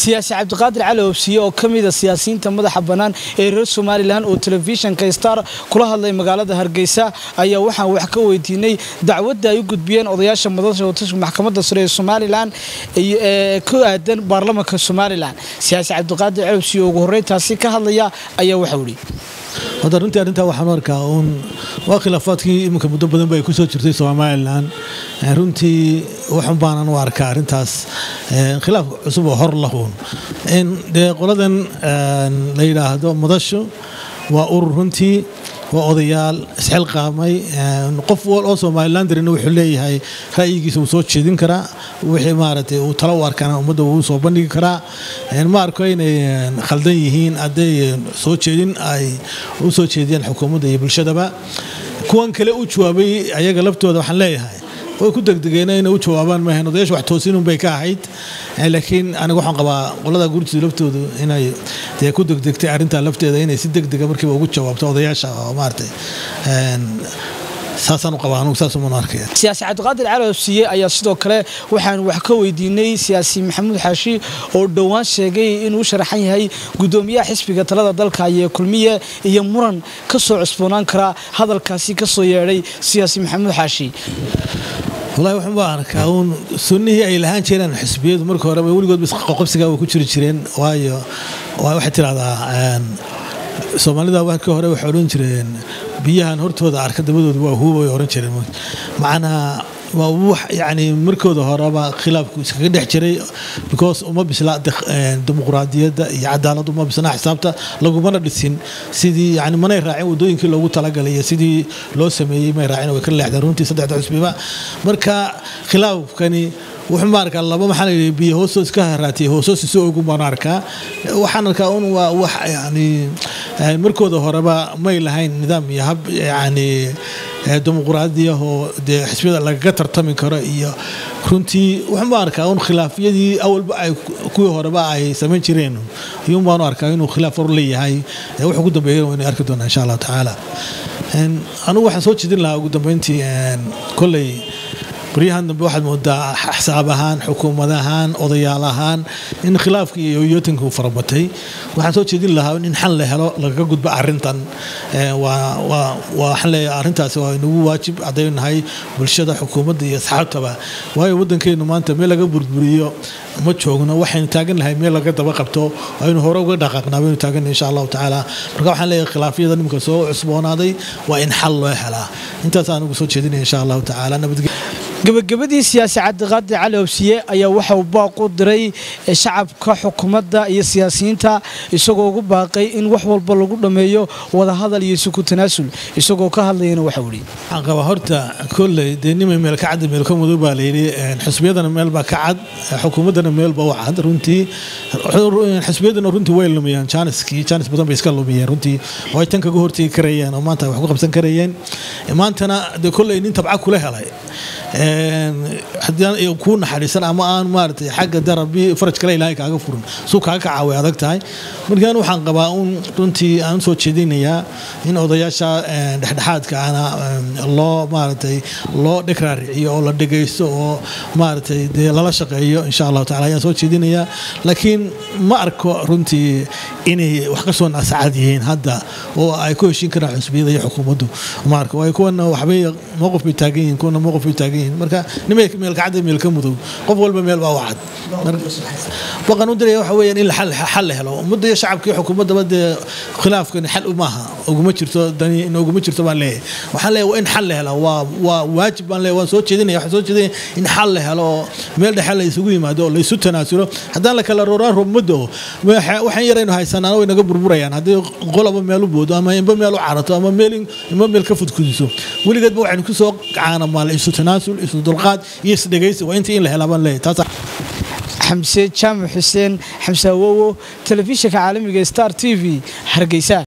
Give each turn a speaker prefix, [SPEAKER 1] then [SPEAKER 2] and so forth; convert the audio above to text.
[SPEAKER 1] siyaasi cabdiqaadir cali obsiye oo ka mida siyaasiyiinta madaxa bannaan ee reer somalilan oo telefishinka star kula hadlay magaalada hargeysa ayaa waxaan wax ka weydiinay dacwadda ay u gudbiyeen odayaasha madasha watashka maxkamadda sare ee somalilan ee ku aadan baarlamanka somalilan siyaasi cabdiqaadir cali obsiye oo ugu horreyntaasi ka hadlaya ayaa waxau ihi
[SPEAKER 2] hadda runtii arrintaa waxaan u arkaa uun waa khilaafaadkii iminka muddo badan ba ay ku soo jirtay somalilan runtii waxun baanan u arkaa arrintaas khilaaf cusub oo hor lahuun in dee qoladan la yidhaahdo madashu waa urur runtii waa odayaal isxilqaamay qof wal oo somalilan darina wuxuu leeyahay ra'yigiisa wuu soo jeedin karaa wixii maaragtay uu talo u arkana ummadda wuu soo bandhigi karaa ma arko inay khaldan yihiin hadday soo jeedin ay u soo jeediyaan xukuumadda iyo bulshadaba kuwan kale u jawaabay ayaga laftooda waxaan leeyahay way ku degdegeen inay u jawaabaan maahayn odayaasha wax toosinun bay ka ahayd laakiin aniga waxaan qabaa qolada gurtida laftoodu inay dee ku degdegtay arrintaa lafteeda inay si degdega markiiba ugu jawaabto odayaasha oo maaragtay saasaan u qabaa anugu saas uman arkaya
[SPEAKER 1] siyaasi cabdiqaadir cali obsiye ayaa sidoo kale waxaan wax ka weydiinay siyaasi maxamuud xaashi oo dhowaan sheegay inuu sharaxan yahay gudoomiyaha xisbiga talada dalka iyo kulmiye iyo muran ka soo cusboonaan kara hadalkaasi ka soo yeedhay siyaasi maxamuud xaashi
[SPEAKER 2] walahi waxaan baa arkaa uun sunnihii ay lahaan jireen xisbiyadu marka horeba weligoodba isqoqobsigaa way ku jiri jireen waayo waxay tidhahdaa soomaalida markii hore waxay odhan jireen biyahan hortooda arka dabadooda waa huuba way oran jireen macnaa waa wax yani markooda horeba khilaafku iskaga dhex jiray because uma bisla dimuqraadiyadda iyo cadaalad uma bisna xisaabta lagumana dhisin sidii yani manay raacin wadooyinkii loogu talagalay iyo sidii loo sameeyey may raacin way ka leexdeen runtii saddexda xusbiba marka khilaafkani wuxuu ma arkaa laba maxaa layidhi biyo hoostoos ka haraatiyay hoostoos isu ogun baan arkaa waxaan arkaa un waa wax yani markooda horeba may lahayn nidaam iyo hab yani dimuqraadiya oo dee xisbiyada lagaga tartami karo iyo runtii wuxuun baan arkaa un khilaafyadii awalba ay kuwii horeba ay samayn jireen ayuun baanu arkaa inuu khilaaf hor leeyahay wuxuu ku dambeeyay waynu arki doonaa insha allahu tacaala anigu waxaan soo jeedin lahaa ugu dambeyntii kolley baryahan dambe waxaad moodaa axsaab ahaan xukuumad ahaan odayaal ahaan in khilaafkii iyo yootanka uu farabatay waxaan soo jeedin lahaa in xal la helo lagaga gudbo arintan waxaan leeyahay arrintaasi waa inagu waajib hadday nahay bulshada xukuumadda iyo asxaabtaba waayo waddankeenu maanta meel laga burburiyo ma joogno waxaynu taagan lahay meel laga daba qabto aynu hore uga dhaqaaqnaa baynu taagan insha allahu tacaala marka waxaan leeyahay khilaafyada nimka soo cusboonaaday waa in xal loo helaa intaas aan ugu soo jeedinaya insha allahu tacaala nabadgelyo
[SPEAKER 1] gabagabadii siyaasi cabdiqaadir cali obsiye ayaa waxa uu baaq u diray shacabka xukuumadda iyo siyaasiyiinta isagoo ugu baaqay in wax walba lagu dhammeeyo wadahadal iyo isuku tanaasul isagoo ka hadlayana waxau ihi
[SPEAKER 2] waxaan qabaa horta kolley dee nimay meel ka cad meel ka mudo baa layidhi xisbiyadana meel baa ka cad xukuumaddana meel baa u cad runtii xisbiyadana runtii way lumiyaan jaaniskii jaanis badan bay iska lumiyeen runtii oo ay tan kaga hortegi karayeen oo maanta wax ku qabsan karayeen maantana dee kolley nin tabca kula helay haddii kuu naxariisan ama aan maaragtay xagga darabi faraj kale ilaahay kaaga furin suu kaaga kacaa way adag tahay markaan waxaan qabaa un runtii aan soo jeedinayaa in odayaasha dhexdhexaadka ana loo maaragtay loo dhigraariciyo oo la dhegaysto oo maaragtay dee lala shaqeeyo insha allahu tacala ayaan soo jeedinayaa laakiin ma arko runtii inay wax ka soo nasacad yihiin hadda oo ay ku heshiin karaan xusbiyada iyo xukuumaddu ma arko waayo kuwana waxbay mowqif bay taagan yihiin kuwana mowqif bay taagan yihiin marka nimay meel kacad meel ka mudow qof walba meel baa u cad baqan u diraya waxa weeyaan in xal la helo ummadda iyo shacabka iyo xukuumaddaba dee khilaafkani xal maaha uguma jirto dani in uguma jirto baan leeyahay waxaan leeyahay waa in xal la helaa waa waa waajib baan leeyahay waan soo jeedinaya waxaan soo jeedinaya in xal la helo oo meel dhexe la isugu yimaado oo la isu tanaasulo haddaan la kala rooraan rummadda oo waxaan yaraynu haysanaan way naga burburayaan haddii qolaba meel u boodo ama inba meel u carato ama meel inba meel ka fudkudiso weligeedba waxaynu ku soo caanamaala isu tanaasul isu dulqaad iyo isdhegaysi waa intii in la helaa baan leeyahay taas
[SPEAKER 1] xamse jaamac xuseen xamse awowo telefishinka caalamiga star t v hargeysa